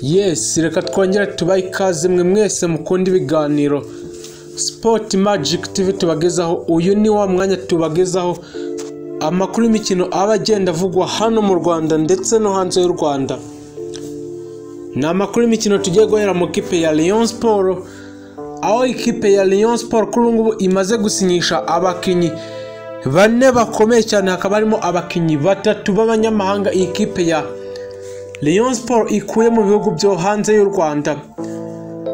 Yes reka twongere tubahe ikaze mwe mwese mukunda ibiganiro Sport Magic TV tubagezaho uyu ni wa mwanya tubagezaho amakuru y'imikino aba agenda avugwa hano mu Rwanda ndetse no hanze y'u Rwanda ni amakuru y'imikino tugiye guhera mu kipe ya Rayon Sport aho ikipe ya Rayon Sport kuri ubu ngubu imaze gusinyisha abakinnyi bane bakomeye cyane hakaba harimo abakinnyi batatu b'abanyamahanga iyi kipe ya Rayon Sport ikuye mu bihugu byo hanze y'u Rwanda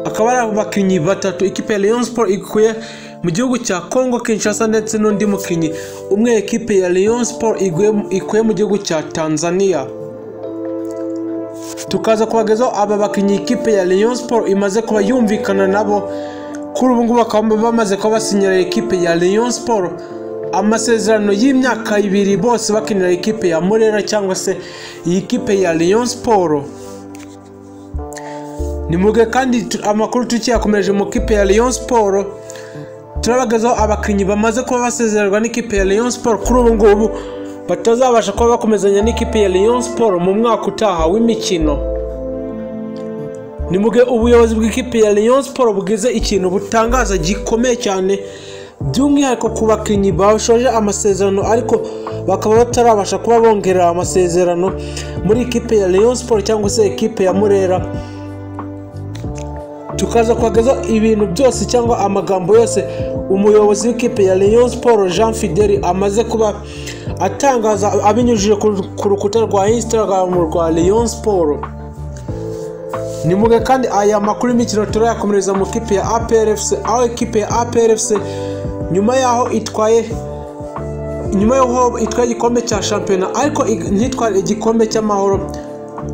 akaba ari abakinnyi batatu ikipe ya Rayon Sport ikuye mu gihugu cya Congo Kinshasa ndetse n'undi mukinnyi umwe ikipe ya Rayon Sport iguye- ikuye mu gihugu cya Tanzania tukaza kubagezaho aba bakinnyi ikipe ya Rayon Sport imaze kuba yumvikana nabo kuri ubu ngubu bakaba bamaze kuba basinyira ikipe ya Rayon Sport amasezerano y'imyaka ibiri bose bakinira ikipe ya Murera cyangwa se iyi kipe ya Rayon Sport ni mu gihe kandi tu- amakuru tukiyakomeje mu kipe ya Rayon Sport turabagezaho abakinnyi bamaze kuba basezererwa n'ikipe ya Rayon Sport kuri ubu ngubu batazabasha kuba bakomezanya n'ikipe ya Rayon Sport mu mwaka utaha w'imikino ni mu gihe ubuyobozi bw'ikipe ya Rayon Sport bugeze ikintu butangaza gikomeye cyane by'umwihariko ku bakinnyi bashoje amasezerano ariko bakaba batarabasha kuba bongerera amasezerano muri ikipe ya Rayon Sport cyangwa se ikipe ya Murera tukaza kubagezaho ibintu byose cyangwa amagambo yose umuyobozi w'ikipe ya Rayon Sport Jean Fideli amaze kuba atangaza abinyujije ku- ku rukuta rwa Instagram rwa Rayon Sport ni mu gihe kandi aya makuru y'imikino turayakomereza mu kipe ya APRFC aho ikipe ya APRFC nyuma y'aho itwaye nyuma y'aho itwaye igikombe cya shampiyona ariko ig- ntitware igikombe cy'amahoro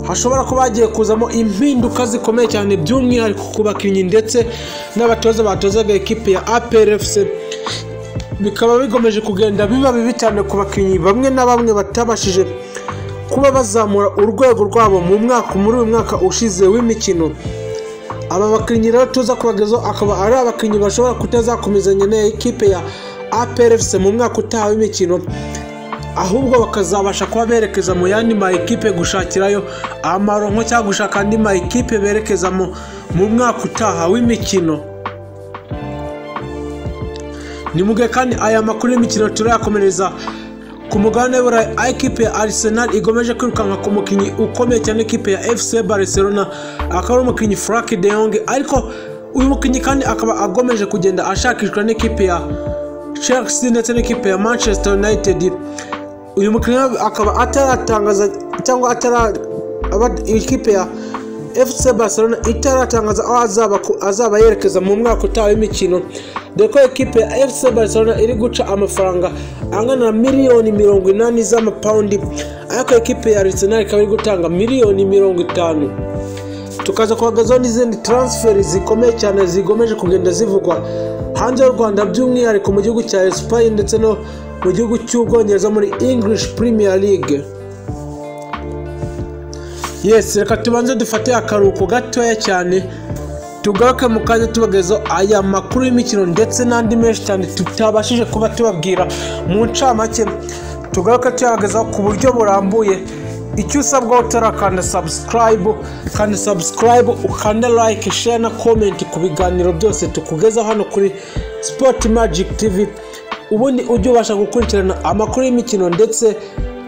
hashobora kuba hagiye kuzamo impinduka zikomeye cyane by'umwihariko ku bakinnyi ndetse n'abatoza batozaga ikipe ya APRFC bikaba bigomeje kugenda biba bibi cyane ku bakinnyi bamwe na bamwe batabashije kuba bazamura urwego rwabo mu mwaka muri uyu mwaka ushize w'imikino aba bakinnyi rero tuza kubagezaho akaba ari abakinnyi bashobora kutazakomezanya n'iyi kipe ya APRFC mu mwaka utaha w'imikino ahubwo bakazabasha kuba berekeza mu yandi ma ekipe gushakirayo amaronko cyangwa gushaka andi ma ekipe berekezamo mu mwaka utaha w'imikino ni mu gihe kandi aya makuru y'imikino turayakomereza ku mugabane w'iburayi aho ikipe ya arsenal igomeje kwirukanka ku mukinnyi ukomeye cyane ikipe ya fc barcelona akaba ari umukinnyi frank de Jong ariko uyu mukinnyi kandi akaba agomeje kugenda ashakishwa n'ikipe ya chelsea ndetse n'ikipe ya manchester united uyu mukinnyi akaba ataratangaza cyangwa atara aba- ikipe ya fc barcelona itaratangaza aho azaba, ku- azaba yerekeza mu mwaka utaha w'imikino dore ko ikipe ya fc barcelona iri guca amafaranga angana na miliyoni mirongo inani z'amapawundi ariko ikipe ya arsenal ikaba iri gutanga miliyoni mirongo itanu tukaza kugaragazaho n'izindi taransiferi zikomeye cyane zigomeje kugenda zivugwa hanze y'u rwanda by'umwihariko mu gihugu cya esipanye ndetse no mu gihugu cy'ubwongereza muri english premier league yes reka tubanze dufate akaruhuko gatoya cyane tugaruke mu kanya tubagezaho aya makuru y'imikino ndetse n'andi menshi cyane tutabashije kuba tubabwira mu ncamake tugaruke tuyagezaho ku buryo burambuye icyo usabwa utarakanda subscribe kandi subscribe ukanda like share na comment ku biganiro byose tukugezaho hano kuri sport magic tv ubundi ujye ubasha gukurikirana amakuru y'imikino ndetse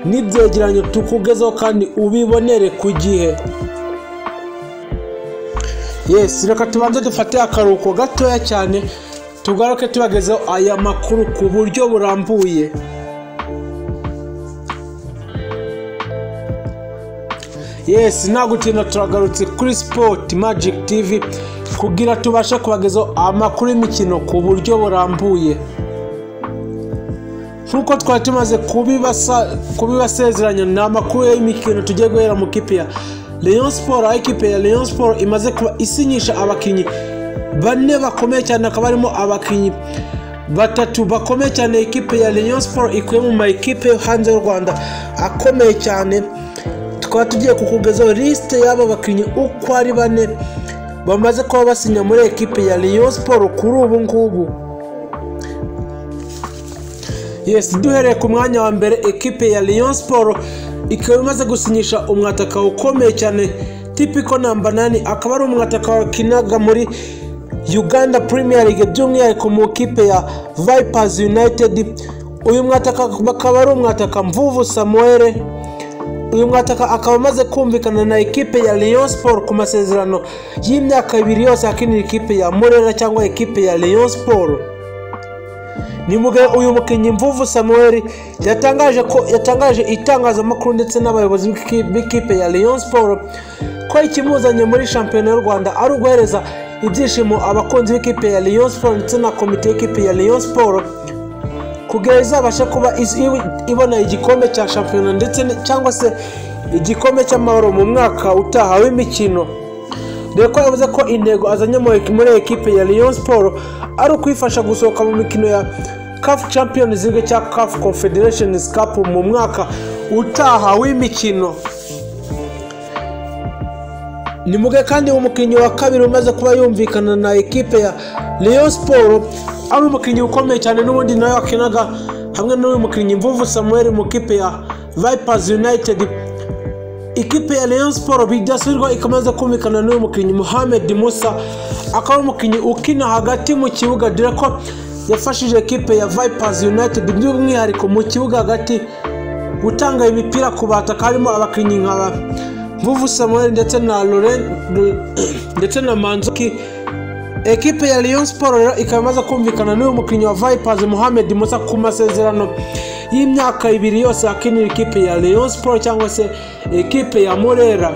n'ibyegeranyo tukugezaho kandi ubibonere ku gihe yes reka tubanze dufate akaruhuko gatoya cyane tugaruke tubagezeho aya makuru ku buryo burambuye yes nta gutinda turagarutse kuri sport magic tv kugira tubashe kubagezaho amakuru y'imikino ku buryo burambuye nk'uko twari tumaze kubibasa- kubibasezeranya ni amakuru y'imikino tugiye guhera mu kipe ya Rayon Sport aho ikipe ya Rayon Sport imaze kuba isinyisha abakinnyi bane bakomeye cyane hakaba harimo abakinnyi batatu bakomeye cyane ikipe ya Rayon Sport ikuye mu ma ekipe yo hanze y'u Rwanda akomeye cyane tukaba tugiye kukugezaho lisite y'aba bakinnyi uko ari bane bamaze kuba basinya muri ekipe ya Rayon Sport kuri ubu ngubu yes duhereye ku mwanya wa mbere ekipe ya Rayon Sport ikaba imaze gusinyisha umwataka ukomeye cyane tipiko namba nani akaba ari umwataka wakinaga muri uganda premier league by'umwihariko mu kipe ya vipers united uyu mwataka akaba ari umwataka mvuvu samuel uyu mwataka akaba amaze kumvikana na ekipe ya Rayon Sport ku masezerano y'imyaka ibiri yose akinira ikipe ya Murera cyangwa ekipe ya Rayon Sport nimuge uyu mukinnyi mvuvu samuel yatangaje ko yatangaje itangazamakuru ndetse n'abayobozi b'iki- b'ikipe ya Rayon Sport ko ikimuzanye muri shampiyona y'u rwanda ari uguhereza ibyishimo abakunzi b'ikipe ya Rayon Sport ndetse na komite y'ikipe ya Rayon Sport kugira izabashe kuba iz- iw- ibona igikombe cya shampiyona ndetse n- cyangwa se igikombe cy'amahoro mu mwaka utaha w'imikino dore ko yavuze ko intego azanye mu eki- muri ekipe ya Rayon Sport ari ukwifasha gusohoka mu mikino ya CAF Champions League cya CAF Confederations Cup mu mwaka utaha w'imikino ni muge kandi umukinnyi wa kabiri umaze kuba yumvikana na ekipe ya Rayon Sport ari umukinnyi ukomeye cyane n'ubundi nawe wakinaga hamwe n'uyu mukinnyi Mvuvu Samuel mu kipe ya Vipers United ikipe ya Rayon Sport bidasubirwa ikamaze kumvikana n'uyu mukinnyi Mohamed Musa akaba ari umukinnyi ukina hagati mu kibuga dore ko yafashije ekipe ya Vipers United by'umwihariko mu kibuga hagati gutanga imipira ku bataka harimo abakinnyi nka ba Mvuvu Samuel ndetse na Laurent ndetse na Manzuki ekipe ya Rayon Sport rero ikaba imaze kumvikana n'uyu mukinnyi wa Vipers Mohamed Musa ku masezerano y'imyaka ibiri yose akinira ikipe ya Rayon Sport cyangwa se ekipe ya Murera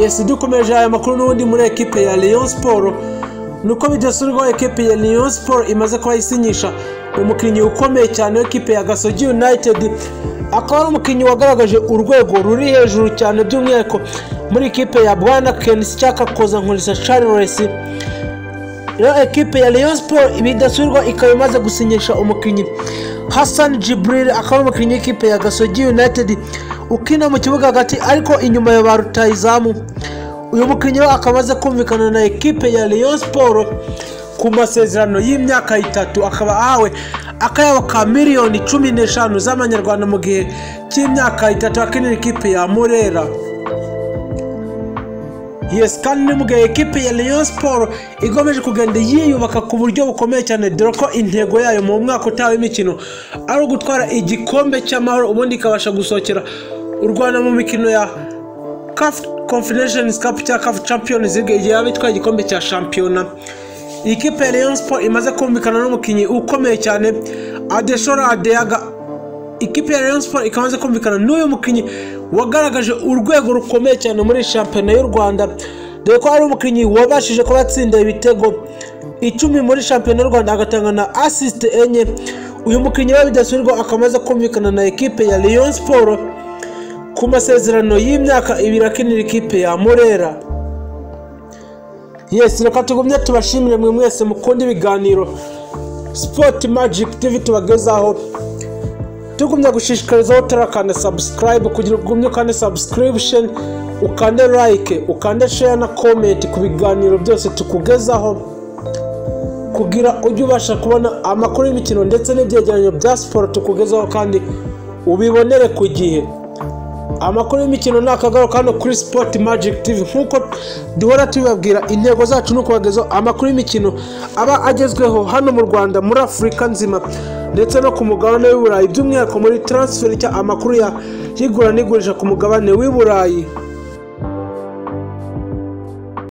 yes dukomeje aya makuru n'ubundi muri ekipe ya Rayon Sport nuko bidasurwaho ekipe ya Rayon Sport imaze kuba isinyisha umukinnyi ukomeye cyane w'ikipe ya Gasogi United akaba ari umukinnyi wagaragaje urwego ruri hejuru cyane by'umwihariko muri ikipe ya Bwana Kenisi cyangwa Kozankurisa Charles rero ekipe ya Rayon Sport bidasubirwa ikaba imaze gusinyisha umukinnyi Hassan Jibril akaba ari umukinnyi w'ikipe ya Gasogi United ukina mu kibuga hagati ariko inyuma ya ba rutahizamu uyu mukinnyi we akaba amaze kumvikana na ekipe ya Rayon Sport ku masezerano y'imyaka itatu akaba ahawe akayabo ka miliyoni cumi n'eshanu z'amanyarwanda mu gihe cy'imyaka itatu akinira ikipe ya Murera yes kandi ni mu gihe ekipe ya Rayon Sport igomeje kugenda yiyubaka ku buryo bukomeye cyane dore ko intego yayo mu mwaka utaha w'imikino ari ugutwara igikombe cy'amahoro ubundi ikabasha gusohokera u Rwanda mu mikino ya CAF Confederations Cup cyangwa CAF Champions League igihe yaba itwaye igikombe cya shampiyona iyi kipe ya Rayon Sport imaze kumvikana n'umukinnyi ukomeye cyane Adeshora Adeyaga ikipe ya Rayon Sport ikaba imaze kumvikana n'uyu mukinnyi wagaragaje urwego rukomeye cyane muri shampiyona y'u Rwanda dore ko ari umukinnyi wabashije kuba yatsinda ibitego icumi muri shampiyona y'u Rwanda agatanga na asisite enye uyu mukinnyi we bidasubirwa akaba amaze kumvikana na ekipe ya Rayon Sport ku masezerano y'imyaka ibiri akinira ikipe ya Murera yes reka tugumye tubashimire mwe mwese mukunda ibiganiro Sport Magic TV tubagezaho tugumya gushishikarizaho turakanda subscribe kugira ugumye ukande subscription ukande like ukande share na comment ku biganiro byose tukugezaho kugira ujye ubasha kubona amakuru y'imikino ndetse n'ibyegeranyo bya siporo tukugezaho kandi ubibonere ku gihe amakuru y'imikino ni akagaruka hano kuri sport magic tv nk'uko duhora tubibabwira intego zacu ni ukubagezaho amakuru y'imikino aba agezweho hano mu rwanda muri afurika nzima ndetse no ku mugabane w'i burayi by'umwihariko muri transfer cyangwa amakuru ya y'igura n'igurisha ku mugabane w'i burayi